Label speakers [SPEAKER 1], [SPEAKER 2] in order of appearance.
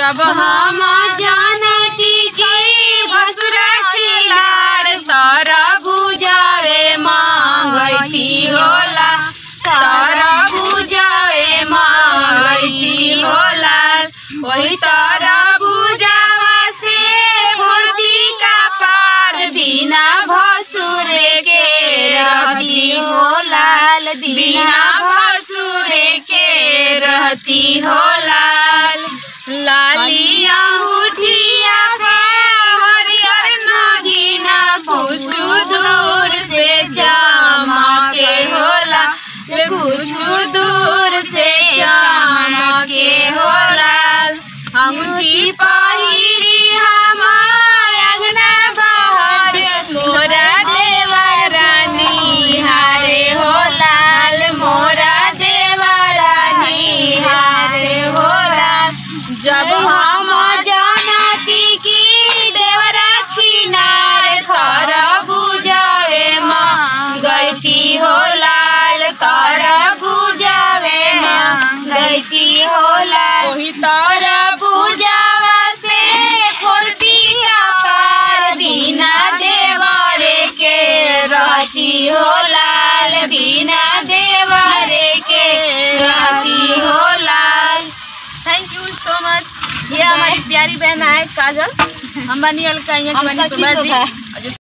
[SPEAKER 1] जब हम जानती की भसुरा चिलार तारा बुझावे मांगती होला तारा बुझावे मांगती होला वही तारा बुझावा से मूर्ति का पार बिना भसुर के रहती हो लाल बिना भसुर के रहती हो लाल लाली अंगूठिया पे हरियर नागिना कुछ दूर से चमके होला कुछ दूर से चमके होला अंगूठी पहिरी हम अंगना बहर मोरा देवरानी हारे हो लाल मोरा देवरानी हारे हो लाल जब हम जानती की देवरा छिनार खर बुझावे माँ गईती हो लाल कर बुझावे माँ गईती हो लाल वही तर बुझावा से फुर्ती का पार बिना देवरे के रहती हो लाल बिना देवरे के रहती हो लाल थैंक यू सो मच ये हमारी प्यारी बहन है काजल हम बनी अलका यहाँ की
[SPEAKER 2] हम
[SPEAKER 1] बनी
[SPEAKER 2] सखी
[SPEAKER 1] सुभा जी
[SPEAKER 2] सुभा।
[SPEAKER 1] और जो